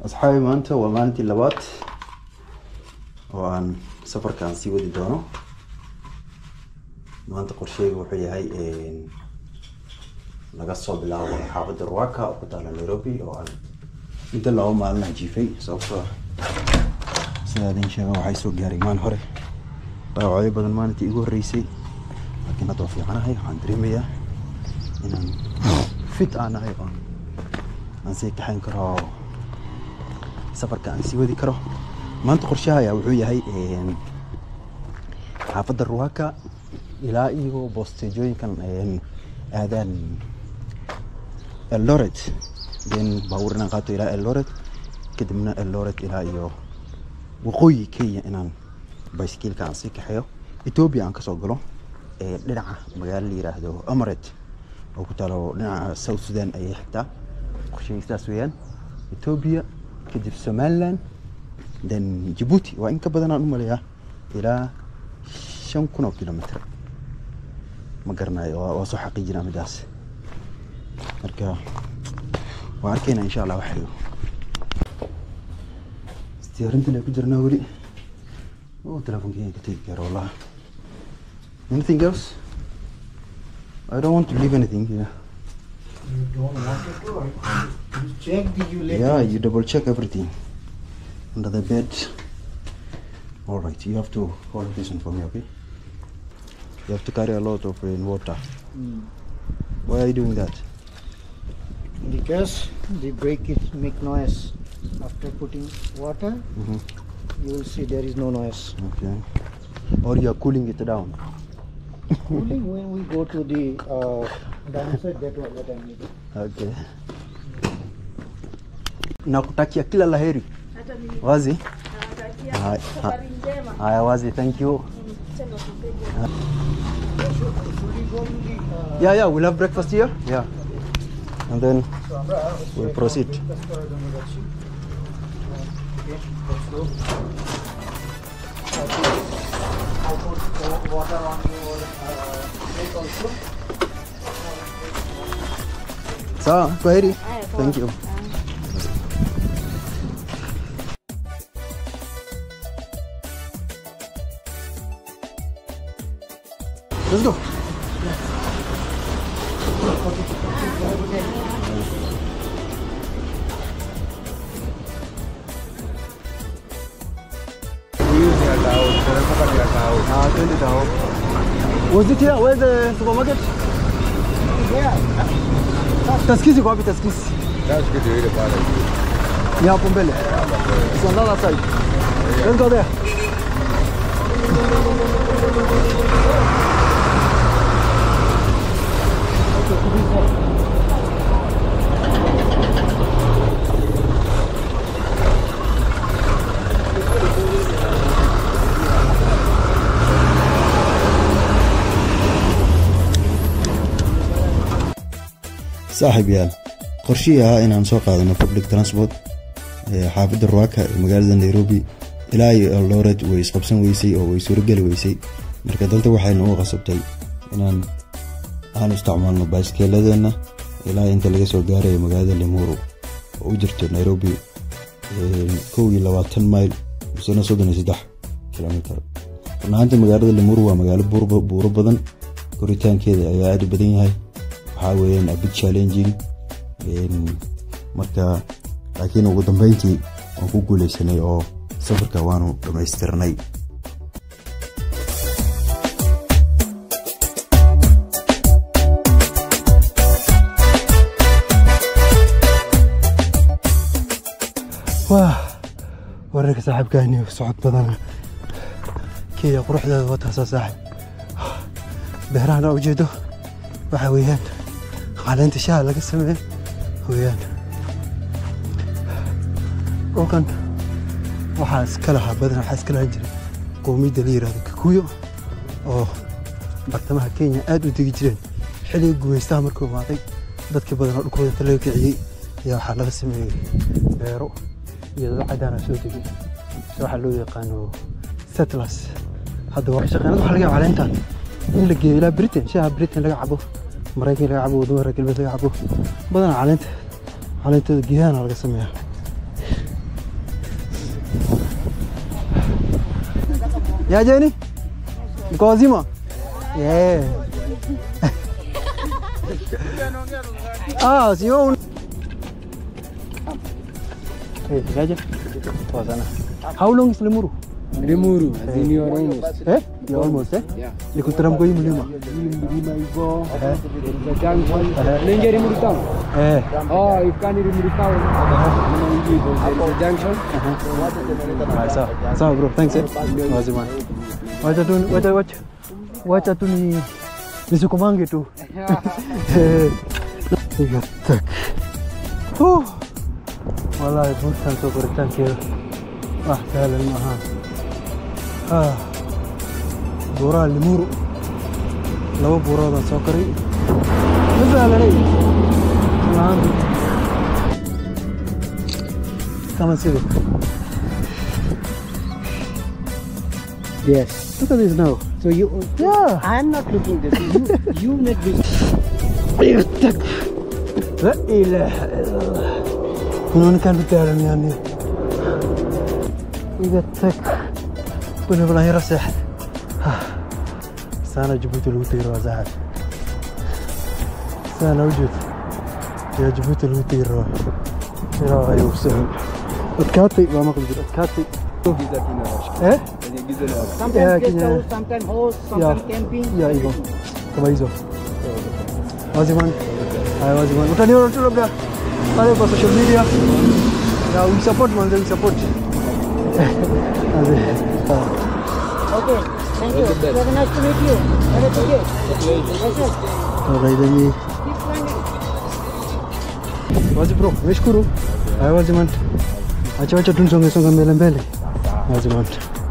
asxaabi maanta waa maalintii labaad oo aan safarkaan sii wadi doono maanta qorsheyga wuxuu yahay laga soo bilaabo xaafadda ruwaka oo ku taala nairobi oo aan muddo laba maalin ah jiifay sababtoo sidaa idin sheega waxay soo gaaray maalin hore dhaawacyo badan maalintii igu horreysay laakiin hadda waa fiicanahay waxaan dareemayaa inaan fit aan ahay oo aan sii kaxayn karo safarka aan sii wadi karo maanta qorshaha ayaa wuxuu yahay xaafadda ruwaka ilaa iyo boostejooyinkan aadaan eldoret then baabuur inaan qaato ilaa eldoret kadibna eldoret ilaa iyo waqooyi kenya inaan bicycleka aan sii kaxeeyo ethiopia aan kasoo galo dhinaca magaalo la yiraahdo amaret oo ku taalo dhinaca south sudan ayay xigtaa qorshahii sidaas weeyaan ethiopia kadib somaliland then djibouti waa in ka badan aan u maleeyaa ilaa shan kun oo kilomitr ma garanayo waa soo xaqiijinaa midaas marka waa arkaynaa insha allah waxayo diyaarintan ay ku jirnaa weli oo telefonkeyga ka tegi karo wallahi anything else I don't want to leave anything here You don't want to do it. You check the you let yeah it- you double check everything under the bed all right you have to hold this one for me okay you have to carry a lot of rain water Mm. why are you doing that Because the brake it make noise. After putting water, Mhm. you will see there is no noise. okay or you are cooling it down Cooling when we go to the uh, downside, that was what I needed. okay nakutakia kila laheri Hata mimi wazi nawatakia Hai- safari njema. haya wazi thank you Mm, tena tupige. Should we go to the uh, yeah yeah we'll have breakfast here yeah and then we'll proceed Okay, let's go. I put uh, water on your uh, plate also. sawa kwaheri Haya, poa. thank you Ah. let's go Ah, twende tao. Was it here? Where's the supermarket? Taskisi kwa wapi taskisi? Ni hapo mbele. It's on the other side. Let's go there. saaxiib yaal qorshihii ahaa inaan soo qaadano public transport ee xaafadda ruwaka ee magaalada nairobi ilaa iyo eldoret way isqabsan weysay oo way suurogeli weysay marka danta waxay nagu qasabtay inaan aan isticmaalno baaskeeladeenna ilaa inta laga soo gaarayo magaalada limuru oo u jirto nairobi kow iyo labaatan mayl misena soddon iyo saddex kilomitr run ahaantii magaalada limuru waa magaalo buur- buuro badan koritaankeeda ayaa aad u badan yahay waxaa weeyaan a big challenging Een, marka laakiin ugu dambeyntii waan ku guuleysanay oo safarka waanu dhammaystirnay waa wararka saaxiibkaani socod badana kenya quruxdeeda wataasaa saaxib beerahana ujeedo waxaa weeyaan caleenta shaha laga sameeyo weeyaan dhulkan waxaa iska lahaa badan waxaa iska lahaan jiray qowmiyadda la yihahdo kikuyo oo bartamaha kenya aad u degi jireen xilliga gumaystaha markuu imaaday dadkii badan oo dhulkooda inta laga kiciyey ayaa waxaa laga sameeyey beero iyo dad cadaana soo degay se waxaa loo yaqaano settlers hadda waa shaqeynada waxaa laga yaaba caleentan in la geeyo ilaa britain shaha britain laga cabo maraykan laga cabo wadamada reer galbeed laga cabo badanaa caleenta caleentooda geedaana laga sameeyaa Niajeni? Mko wazima? Yeah. Ah, sio un... Eh, niaje? Poa sana. How long is Limuru? Limuru, as in you're almost. Eh? You're almost, eh? Yeah. Ni kuteremka hii mlima. Hii mlima iko the junction. Unaingia Limuru town? Eh. Oh, if can Limuru town. Unaingia hivyo, there is a junction. Ah, sawa. Sawa bro, thanks eh. Wazima. Wacha tu wacha wacha. Wacha tu ni nisukumange tu. Eh. Igatak. Huh. Wallahi bukan soo koritaankeeda wax sahlan maaha Ah. buuraha limuru laba buuroodaan soo koray ma sahlanay laanta kama sida Yes. look at this now So you. yeah I'm not looking this. You you make this. Igatak. La ilaha illallah. Kunaonekana vitaalam yani. Igatak. Kuna bala hira seexad. Sana Jabuuti lagu tegi rabaa saaxad. Sana ujeed. Yaa Jabuuti lagu tegi rabaa. Ilaahay u sahal. Adkaatay waa maqli jir adkaatay. Giza tunawashika. Eh? Kwenye giza na washika. Sometimes Yeah, guest Kenya. house, sometimes host, sometimes camping. Ya hivyo. Kama hizo. Waziman. Haya waziman. Utaniona tu labda pale kwa social media. Ya we support man, we support. Aze. Sawa. Okay. Thank you. Very nice to meet you. Have a good day. Yes, sir. Alright, then Keep climbing. wazi bro, nimeshukuru. Haya wazi man. Acha acha tunisonge songa mbele mbele. Wazi man.